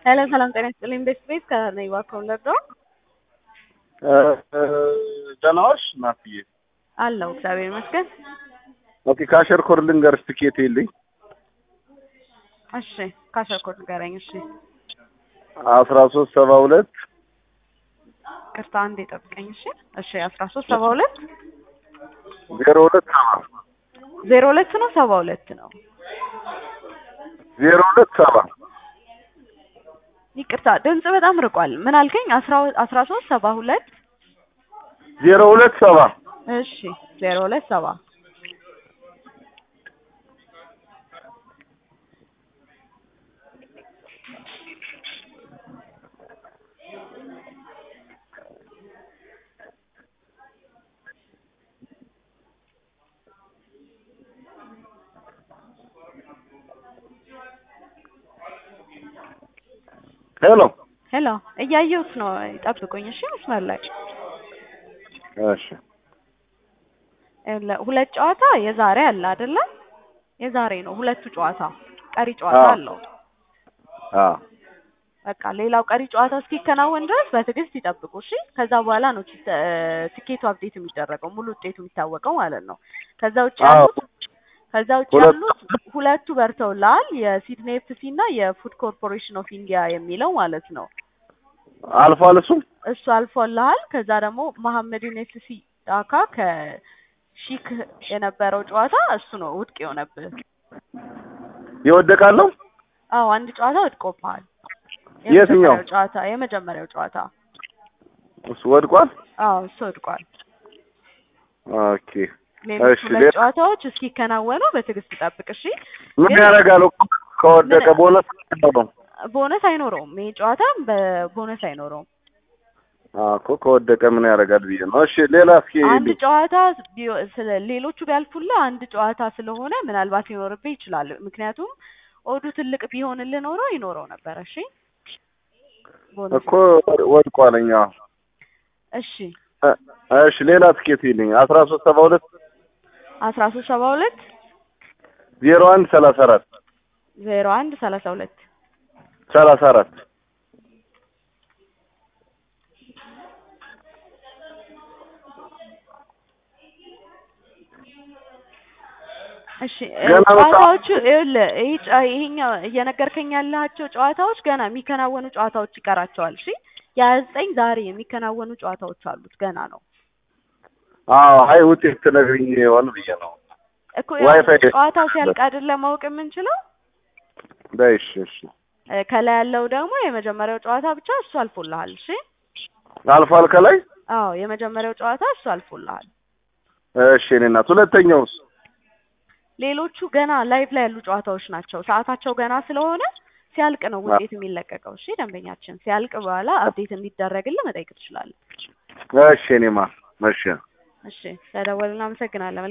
ሰላም ሰላም፣ ጤና ይስጥልኝ። ቤት ቤት ከነኝ ባከውለር ነው ደህና ዋልሽ ናፍዬ? አለው እግዚአብሔር ይመስገን። ኦኬ ካሸር ኮድ ልንገርሽ ትኬት የለኝ እሺ ካሸርኮት ንገረኝ። እሺ አስራ ሶስት ሰባ ሁለት ቅርታ አንዴ ጠብቀኝ። እሺ እሺ አስራ ሶስት ሰባ ሁለት ዜሮ ሁለት ሰባ ዜሮ ሁለት ነው ሰባ ሁለት ነው። ዜሮ ሁለት ሰባ ይቅርታ ድምጽ በጣም ርቋል። ምን አልከኝ? አስራ አስራ ሶስት ሰባ ሁለት ዜሮ ሁለት ሰባ እሺ ዜሮ ሁለት ሰባ ሄሎ ሄሎ እያየሁት ነው። ጠብቁኝ እሺ መስመር ላይ እሺ ለ- ሁለት ጨዋታ የዛሬ አለ አይደለ? የዛሬ ነው ሁለቱ ጨዋታ። ቀሪ ጨዋታ አዎ። አለው። አ በቃ ሌላው ቀሪ ጨዋታ እስኪከናወን ድረስ በትዕግስት ይጠብቁ እሺ። ከዛ በኋላ ነው ቲ- እ- ትኬቱ አፕዴት የሚደረገው ሙሉ ውጤቱ የሚታወቀው ማለት ነው። ከዛ ውጭ አዎ። ያሉት ከዛ ውጭ ሁለቱ- ያሉት ሁለቱ በርተውልሃል። የሲድኒ ኤፍሲ እና የፉድ ኮርፖሬሽን ኦፍ ኢንዲያ የሚለው ማለት ነው። አልፏል እሱም እሱ አልፎልሃል። ከዛ ደግሞ መሐመድን ኤፍሲ ዳካ ከሺክ የነበረው ጨዋታ እሱ ነው ውድቅ የሆነብህ። ይወደቃለሁ አዎ አንድ ጨዋታ ወድቆብሃል። የትኛው? የመጀመሪያው ጨዋታ የመጀመሪያው ጨዋታ እሱ ወድቋል አዎ እሱ ወድቋል። ኦኬ ሌሎች እሺ ሁለት ሌላ ጨዋታዎች እስኪከናወኑ በትዕግስት ጠብቅ እሺ። ምን ግን- ያደርጋል ከወደቀ ምን- ቦነስ ነው ቦነስ አይኖረውም። ይሄ ጨዋታ በቦነስ አይኖረውም። እኮ ከወደቀ ምን ያደርጋል ብዬ ነው እሺ ሌላ እስኪ አንድ ጨዋታ ቢዮ- ስለ ሌሎቹ ቢያልፉልህ አንድ ጨዋታ ስለሆነ ምናልባት ሊኖርብህ ይችላል። ምክንያቱም ኦዱ ትልቅ ቢሆንልህ ኖሮ ይኖረው ነበር። እሺ ቦነስ እኮ ወድቋለኛ እሺ እሺ ሌላ ትኬት ይልኝ አስራ ሶስት ሰባ ሁለት አስራ ሶስት ሰባ ሁለት ዜሮ አንድ ሰላሳ አራት ዜሮ አንድ ሰላሳ ሁለት ሰላሳ አራት እሺ ገና በጣም- ጨዋታዎቹ ይኸውልህ ይሄ ጨ- ይሄኛው እየነገርከኝ ያላቸው ጨዋታዎች ገና የሚከናወኑ ጨዋታዎች ይቀራቸዋል። እሺ የሀያ ዘጠኝ ዛሬ የሚከናወኑ ጨዋታዎች አሉት ገና ነው አዎ አይ ውጤት ትነግሪኝ ይሆን ብዬ ነው እኮ ያው ዋይፋይ ጨዋታው ሲያልቅ አይደለ ማወቅ የምንችለው። በይ እሺ እሺ እ፣ ከላይ ያለው ደግሞ የመጀመሪያው ጨዋታ ብቻ እሱ አልፎልሃል። እሺ አልፏል ከላይ አዎ የመጀመሪያው ጨዋታ እሱ አልፎልሃል። እሺ እኔ እናት ሁለተኛውስ ሌሎቹ ገና ላይቭ ላይ ያሉ ጨዋታዎች ናቸው። ሰዓታቸው ገና ስለሆነ ሲያልቅ ነው ውጤት የሚለቀቀው። እሺ ደንበኛችን ሲያልቅ በኋላ አፕዴት እንዲደረግልህ መጠየቅ ትችላለህ። እሺ እኔማ እሺ እሺ ስለደወልን እናመሰግናለን።